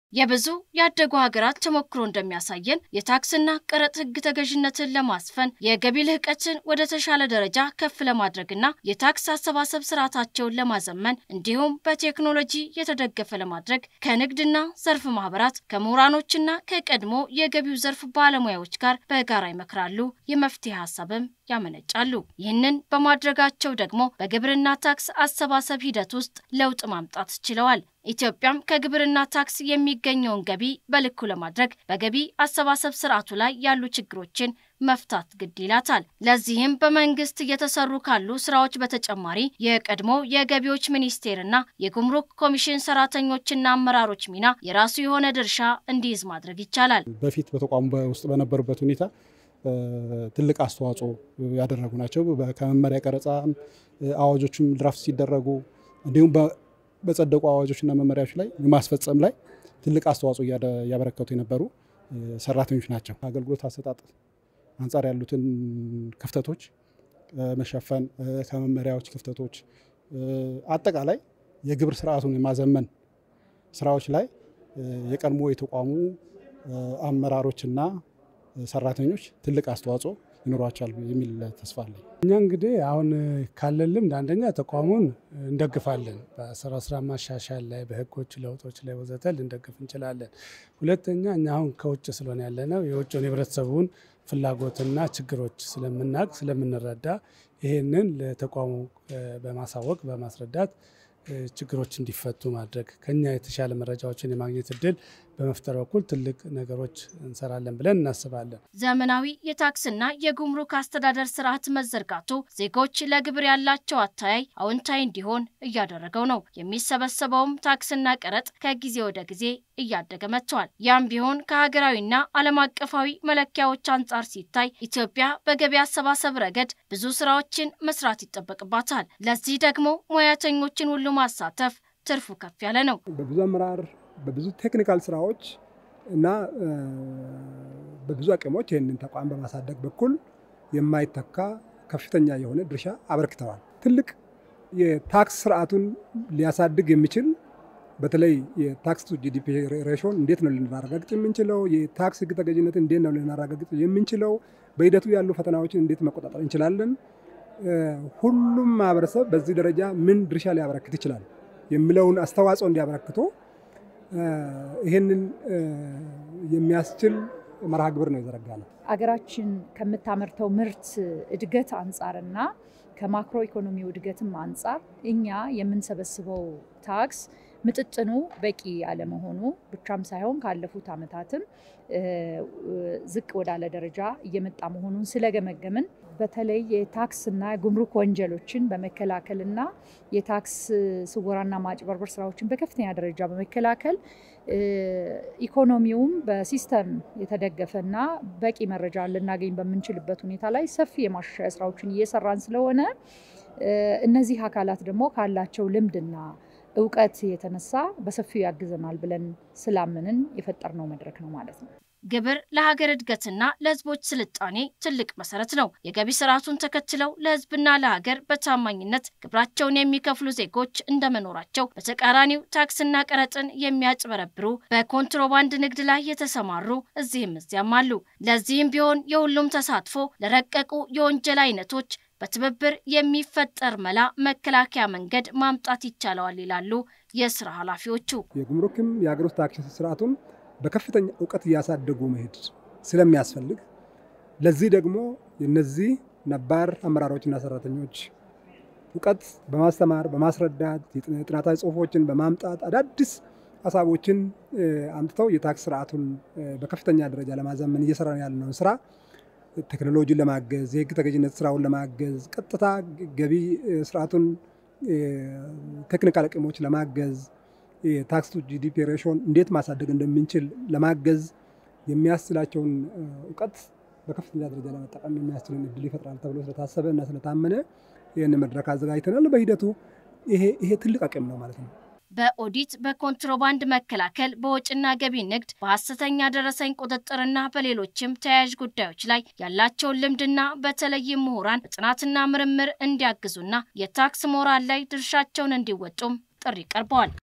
የብዙ ያደጉ ሀገራት ተሞክሮ እንደሚያሳየን የታክስና ቀረጥ ሕግ ተገዥነትን ለማስፈን የገቢ ልህቀትን ወደ ተሻለ ደረጃ ከፍ ለማድረግና የታክስ አሰባሰብ ስርዓታቸውን ለማዘመን እንዲሁም በቴክኖሎጂ የተደገፈ ለማድረግ ከንግድና ዘርፍ ማህበራት ከምሁራኖችና ከቀድሞ የገቢው ዘርፍ ባለሙያዎች ጋር በጋራ ይመክራሉ፣ የመፍትሄ ሀሳብም ያመነጫሉ። ይህንን በማድረጋቸው ደግሞ በግብርና ታክስ አሰባሰብ ሂደት ውስጥ ለውጥ ማምጣት ችለዋል። ኢትዮጵያም ከግብርና ታክስ የሚገኘውን ገቢ በልኩ ለማድረግ በገቢ አሰባሰብ ስርዓቱ ላይ ያሉ ችግሮችን መፍታት ግድ ይላታል። ለዚህም በመንግስት እየተሰሩ ካሉ ስራዎች በተጨማሪ የቀድሞ የገቢዎች ሚኒስቴርና የጉምሩክ ኮሚሽን ሰራተኞችና አመራሮች ሚና የራሱ የሆነ ድርሻ እንዲይዝ ማድረግ ይቻላል። በፊት በተቋሙ ውስጥ በነበሩበት ሁኔታ ትልቅ አስተዋጽኦ ያደረጉ ናቸው። ከመመሪያ ቀረጻ አዋጆችም ድራፍት ሲደረጉ እንዲሁም በጸደቁ አዋጆችና መመሪያዎች ላይ የማስፈጸም ላይ ትልቅ አስተዋጽኦ እያበረከቱ የነበሩ ሰራተኞች ናቸው። አገልግሎት አሰጣጥ አንጻር ያሉትን ክፍተቶች መሸፈን፣ ከመመሪያዎች ክፍተቶች፣ አጠቃላይ የግብር ስርዓቱን የማዘመን ስራዎች ላይ የቀድሞ የተቋሙ አመራሮችና ሰራተኞች ትልቅ አስተዋጽኦ ይኖሯቸዋል የሚል ተስፋ አለኝ። እኛ እንግዲህ አሁን ካለን ልምድ አንደኛ ተቋሙን እንደግፋለን። በስራ ስራ ማሻሻል ላይ፣ በህጎች ለውጦች ላይ ወዘተ ልንደግፍ እንችላለን። ሁለተኛ እኛ አሁን ከውጭ ስለሆነ ያለነው የውጭውን የህብረተሰቡን ፍላጎትና ችግሮች ስለምናውቅ ስለምንረዳ ይህንን ለተቋሙ በማሳወቅ በማስረዳት ችግሮች እንዲፈቱ ማድረግ ከኛ የተሻለ መረጃዎችን የማግኘት እድል በመፍጠር በኩል ትልቅ ነገሮች እንሰራለን ብለን እናስባለን። ዘመናዊ የታክስና የጉምሩክ አስተዳደር ስርዓት መዘርጋቱ ዜጎች ለግብር ያላቸው አተያይ አዎንታዊ እንዲሆን እያደረገው ነው። የሚሰበሰበውም ታክስና ቀረጥ ከጊዜ ወደ ጊዜ እያደገ መጥቷል። ያም ቢሆን ከሀገራዊና ዓለም አቀፋዊ መለኪያዎች አንጻር ሲታይ ኢትዮጵያ በገቢ አሰባሰብ ረገድ ብዙ ስራዎችን መስራት ይጠበቅባታል። ለዚህ ደግሞ ሙያተኞችን ሁሉ ማሳተፍ ትርፉ ከፍ ያለ ነው። በብዙ አመራር በብዙ ቴክኒካል ስራዎች እና በብዙ አቅሞች ይህንን ተቋም በማሳደግ በኩል የማይተካ ከፍተኛ የሆነ ድርሻ አበርክተዋል። ትልቅ የታክስ ስርዓቱን ሊያሳድግ የሚችል በተለይ የታክስ ቱ ጂዲፒ ሬሾን እንዴት ነው ልናረጋግጥ የምንችለው? የታክስ ህግ ተገዥነትን እንዴት ነው ልናረጋግጥ የምንችለው? በሂደቱ ያሉ ፈተናዎችን እንዴት መቆጣጠር እንችላለን? ሁሉም ማህበረሰብ በዚህ ደረጃ ምን ድርሻ ሊያበረክት ይችላል የሚለውን አስተዋጽኦ እንዲያበረክቶ ይህንን የሚያስችል መርሃ ግብር ነው የዘረጋ ነው። አገራችን ከምታመርተው ምርት እድገት አንጻርና ከማክሮ ኢኮኖሚው እድገትም አንጻር እኛ የምንሰበስበው ታክስ ምጥጥኑ በቂ አለመሆኑ ብቻም ሳይሆን ካለፉት ዓመታትም ዝቅ ወዳለ ደረጃ እየመጣ መሆኑን ስለገመገምን በተለይ የታክስና የጉምሩክ ወንጀሎችን በመከላከልና የታክስ ስወራና ማጭበርበር ስራዎችን በከፍተኛ ደረጃ በመከላከል ኢኮኖሚውም በሲስተም የተደገፈና በቂ መረጃ ልናገኝ በምንችልበት ሁኔታ ላይ ሰፊ የማሻሻያ ስራዎችን እየሰራን ስለሆነ እነዚህ አካላት ደግሞ ካላቸው ልምድና እውቀት የተነሳ በሰፊው ያግዘናል ብለን ስላምንን የፈጠርነው መድረክ ነው ማለት ነው። ግብር ለሀገር እድገትና ለሕዝቦች ስልጣኔ ትልቅ መሰረት ነው። የገቢ ስርዓቱን ተከትለው ለሕዝብና ለሀገር በታማኝነት ግብራቸውን የሚከፍሉ ዜጎች እንደመኖራቸው በተቃራኒው ታክስና ቀረጥን የሚያጭበረብሩ በኮንትሮባንድ ንግድ ላይ የተሰማሩ እዚህም እዚያም አሉ። ለዚህም ቢሆን የሁሉም ተሳትፎ ለረቀቁ የወንጀል አይነቶች በትብብር የሚፈጠር መላ መከላከያ መንገድ ማምጣት ይቻለዋል ይላሉ የስራ ኃላፊዎቹ። የጉምሩክም የሀገር ውስጥ ታክስ ስርዓቱን በከፍተኛ እውቀት እያሳደጉ መሄድ ስለሚያስፈልግ ለዚህ ደግሞ የነዚህ ነባር አመራሮችና ሰራተኞች እውቀት በማስተማር በማስረዳት የጥናታዊ ጽሁፎችን በማምጣት አዳዲስ ሀሳቦችን አምጥተው የታክስ ስርዓቱን በከፍተኛ ደረጃ ለማዘመን እየሰራን ያለነውን ስራ ቴክኖሎጂን ለማገዝ የህግ ተገዥነት ስራውን ለማገዝ ቀጥታ ገቢ ስርዓቱን ቴክኒካል አቅሞች ለማገዝ የታክስ ቱ ጂዲፒ ሬሾን እንዴት ማሳደግ እንደምንችል ለማገዝ የሚያስችላቸውን እውቀት በከፍተኛ ደረጃ ለመጠቀም የሚያስችልን እድል ይፈጥራል ተብሎ ስለታሰበ እና ስለታመነ ይህን መድረክ አዘጋጅተናል። በሂደቱ ይሄ ትልቅ አቅም ነው ማለት ነው። በኦዲት በኮንትሮባንድ መከላከል፣ በወጭና ገቢ ንግድ፣ በሐሰተኛ ደረሰኝ ቁጥጥርና በሌሎችም ተያያዥ ጉዳዮች ላይ ያላቸውን ልምድና በተለይም ምሁራን በጥናትና ምርምር እንዲያግዙና የታክስ ሞራል ላይ ድርሻቸውን እንዲወጡም ጥሪ ቀርበዋል።